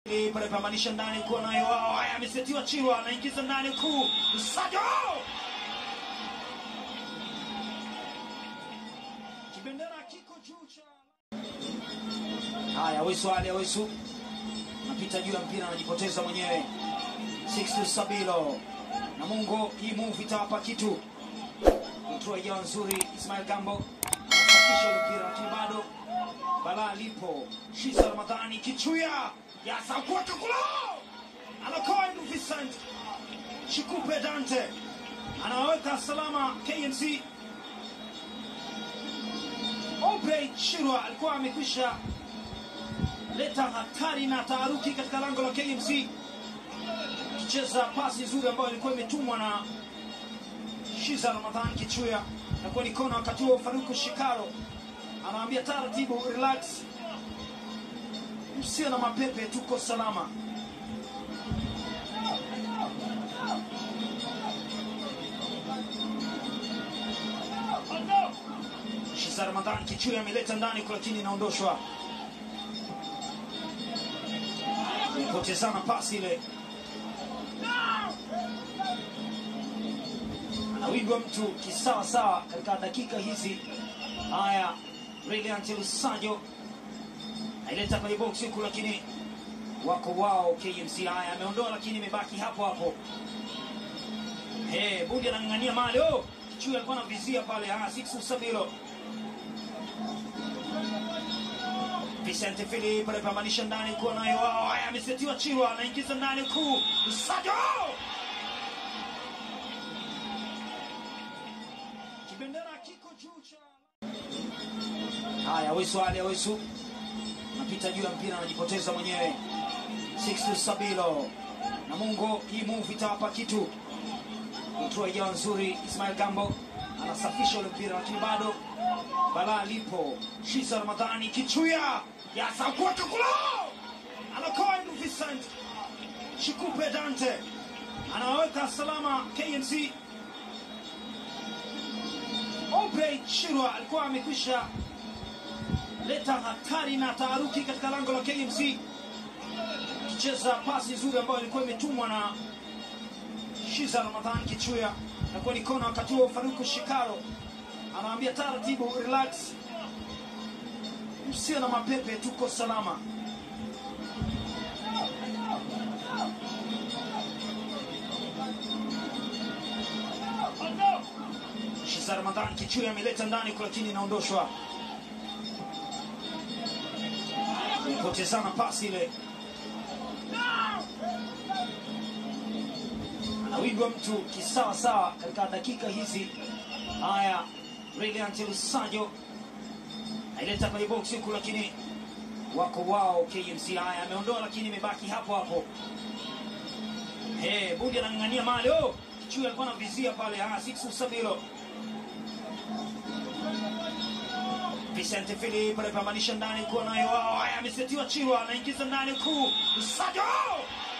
pale pamanisha ndani kuwa nayo wao. Haya, amesetiwa Chirwa, anaingiza ndani kuu Sajo kibendera kiko juu cha haya. Awesu Ali Awesu napita juu ya mpira, anajipoteza mwenyewe. Sixtus Sabilo na Mungo, hii move itawapa kitu. Control ijawa nzuri, Ismail Gambo anasafisha ule mpira, lakini bado balaa lipo. Shiza Ramadhani kichuya yasakuweka kulo anakoa Andrew Vincent Chikupe Dante anawaweka salama KMC. Obrey Chirwa alikuwa amekwisha leta hatari na taharuki katika lango la KMC, kicheza pasi nzuri ambayo ilikuwa imetumwa na Shiza Ramadhani Kichuya, na kuwa ni kona. Wakati huo Faruku Shikaro anawaambia taratibu, relax, msio na mapepe, tuko salama. Shiza Ramadhani Kichuya ameleta ndani, lakini inaondoshwa, potezana pasi ile anawindwa mtu kisawa sawa katika dakika hizi. Haya, Brilliant Lusajo aileta kwenye box huku, lakini wako wao KMC. Haya, ameondoa lakini imebaki hapo hapo. Hey, Bundi anang'ang'ania mali. Oh, Kichuya alikuwa anavizia pale. Ah, Sixu Sabilo Vicente Philip anapambanisha ndani kuwa nayo wao. Haya, amesetiwa Chirwa, anaingiza ndani kuu Lusajo kibendera kiko juu cha haya. Awesu Ali Awesu napita juu ya mpira, anajipoteza mwenyewe. Sixtus Sabilo na Mungo, hii move itawapa kitu. Control ijawa nzuri, Ismail Gambo anasafisha ule mpira, lakini bado balaa lipo. Shiza Ramadhani kichuya yasakuweka kulo anakoa Andrew Vincent Chikupe Dante anawaweka salama KMC. Obrey Chirwa alikuwa amekwisha leta hatari na taharuki katika lango la KMC, kicheza pasi nzuri ambayo ilikuwa imetumwa na Shiza Ramadhan Kichuya, na kuwa ni kona. Wakati huo Faruku Shikaro anawaambia taratibu, relax, msio na mapepe, tuko salama. Shiza Ramadhan Kichuya ameleta ndani, lakini inaondoshwa, potezana pasi ile anawindwa mtu kisawa sawa katika dakika hizi. Haya, Brilliant Lusajo aileta kwenye box huku, lakini wako wao KMC. Haya, ameondoa lakini imebaki hapo hapo. Hey, Bundi anang'ang'ania mali. Oh, Kichuya alikuwa anavizia pale. Ah, Sixu Sabilo Vicente Philip anapambanisha ndani kuwa nayo wao. Haya, amesetiwa Chirwa, anaingiza ndani kuu Sajo